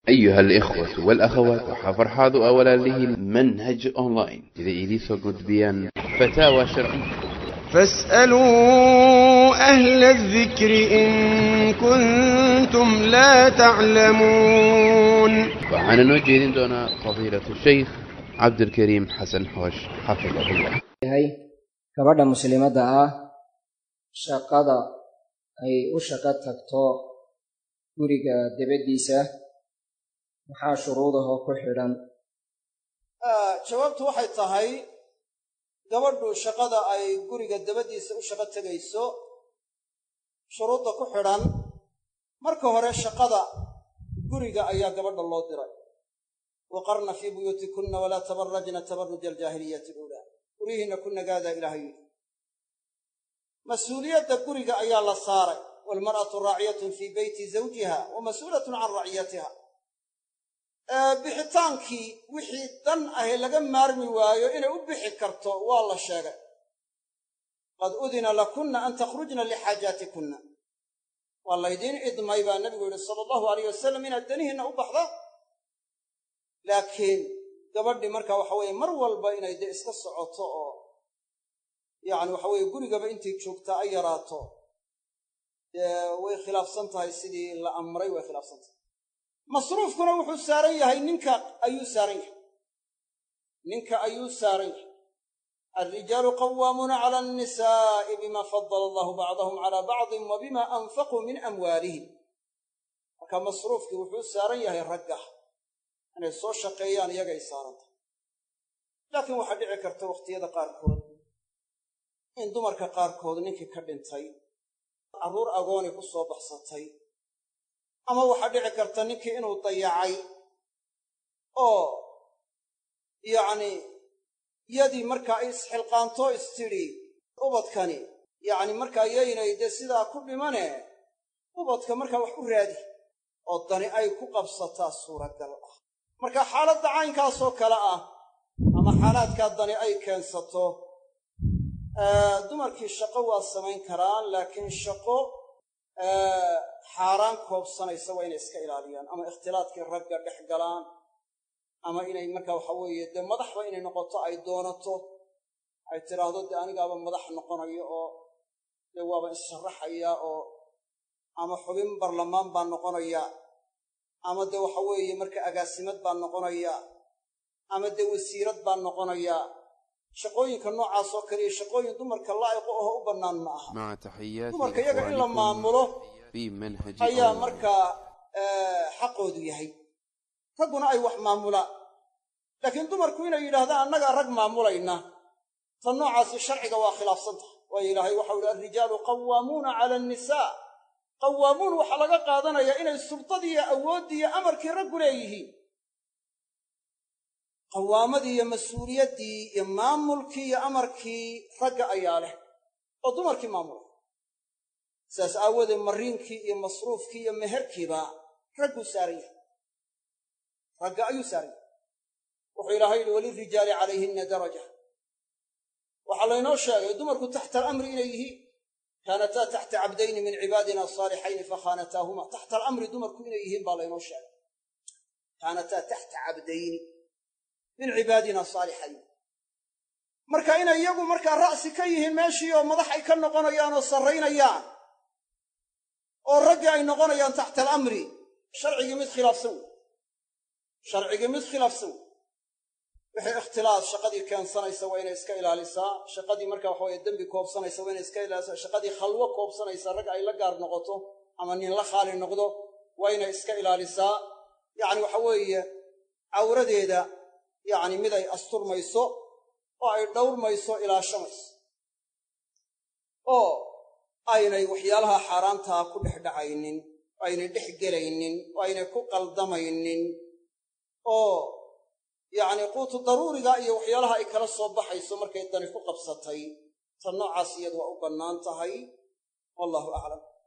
أيها الإخوة والأخوات وحفرحاض أولا له منهج أونلاين إذا إليسو قد بيان فتاوى شرعية فاسألوا أهل الذكر إن كنتم لا تعلمون وعن نوجه دون فضيلة الشيخ عبد الكريم حسن حوش حفظه الله yahay gabadha muslimadda ah shaqada ay u shaqo tagto guriga debaddiisa maxaa shuruudahoo ku xidhan jawaabtu waxay tahay gabadhu shaqada ay guriga dabaddiisa u shaqo tegayso shuruudda ku xidhan marka hore shaqada guriga ayaa gabadha loo diray waqarna fii buyuutikunna walaa tabarajna tabaruja aljaahiliyati aluulaa guryihiinna ku nagaadaa ilaahay yidhi mas-uuliyadda guriga ayaa la saaray waalmar'atu raaciyatun fii beyti zawjiha wa mas'uulatun can raciyatiha bixitaankii wixii dan ahe laga maarmi waayo inay u bixi karto waa la sheegay qad udina lakunna an takhrujna lixaajaatikunna waa laydiin idmay baa nebigu yidhi sala allahu alayh wasalam inaad danihiinna u baxda laakiin gabadhii marka waxa weeye mar walba inay dee iska socoto oo yacni waxa weeye gurigaba intay joogtaa ay yaraato dee way khilaafsan tahay sidii la amray way khilaafsan tahay masruufkuna wuxuu saaran yahay ninka ayuu saaran yahay ninka ayuu saaran yahay alrijaalu qawaamuuna cala annisaa'i bima fadala allahu bacdahum calaa bacdin wa bima anfaquu min amwaalihim marka masruufkii wuxuu saaran yahay ragga inay soo shaqeeyaan iyagay saaran tahay laakiin waxaa dhici karta wakhtiyada qaarkood in dumarka qaarkood ninkii ka dhintay carruur agooni ku soo baxsatay ama waxaa dhici karta ninkii inuu dayacay oo yacni yadii markaa ay isxilqaanto istidhi ubadkani yacni markaa yaynay dee sidaa ku dhimane ubadka markaa wax u raadi oo dani ay ku qabsataa suuragal ah marka xaaladda caynkaasoo kale ah ama xaalaadkaa dani ay keensato dumarkii shaqo waa samayn karaan laakiin shaqo xaaraan koobsanaysa waa inay iska ilaaliyaan ama ikhtilaadkii ragga dhex galaan ama inay marka waxa weeye dee madaxba inay noqoto ay doonato ay tidhaahdo dee anigaaba madax noqonayo oo dee waaba issharaxaya oo ama xubin barlamaan baan noqonaya ama dee waxa weeye marka agaasimad baan noqonaya ama dee wasiirad baan noqonaya shaqooyinka noocaasoo kale iyo shaqooyin dumarka laa'iqo aho u bannaan ma aha مع تحيات dumarka iyaga in la إخوانكم maamulo في منهج ayaa أونلاين. markaa xaqoodu yahay ragguna ay wax maamulaan laakiin dumarku inay yidhaahdaan annagaa rag maamulayna tan noocaasi sharciga waa khilaafsan tahay waayo ilaahay waxau ihi alrijaalu qawaamuuna cala annisaa qawaamuun waxaa laga qaadanayaa inay sultadii iyo awooddii iyo amarkii raggu leeyihiin qawaamadii iyo mas-uuliyaddii iyo maamulkii iyo amarkii ragga ayaa leh oo dumarkii maamula sidaas aawoodee mariinkii iyo masruufkii iyo meherkiiba ragguu saaran yahay ragga ayuu saaran yahay wuxuu ilaahay yidhi walirijaali calayhinna daraja waxaa laynoo sheegay dumarku taxta alamri inay yihiin kaanataa taxta cabdayni min cibaadina saalixayni fakhaanataahuma taxta alamri dumarku inay yihiin baa laynoo sheegay kaanataa taxta cabdayni min cibaadina saalixayni marka inay iyagu markaa ra'si ka yihiin meeshii oo madax ay ka noqonayaan oo sarraynayaan oo raggii ay noqonayaan taxta alamri sharcigii mid khilaafsan wey sharcigii mid khilaafsan wey wixii ikhtilaas shaqadii keensanaysa waa inay iska ilaalisaa shaqadii marka waxa weye dembi koobsanaysa waa inay iska ilaalisaa shaqadii khalwo koobsanaysa rag ay la gaar noqoto ama nin la khaali noqdo waa inay iska ilaalisaa yacni waxa weeye cawradeeda yacni mid ay asturmayso oo ay dhowrmayso ilaashamayso oo aynay waxyaalaha xaaraantaa ku dhex dhacaynin oo aynay dhex gelaynin oo aynay ku qaldamaynin oo yacni quutu daruuriga iyo waxyaalaha ay kala soo baxayso markay dani ku qabsatay tan noocaas iyadu waa u bannaan tahay wallahu aclam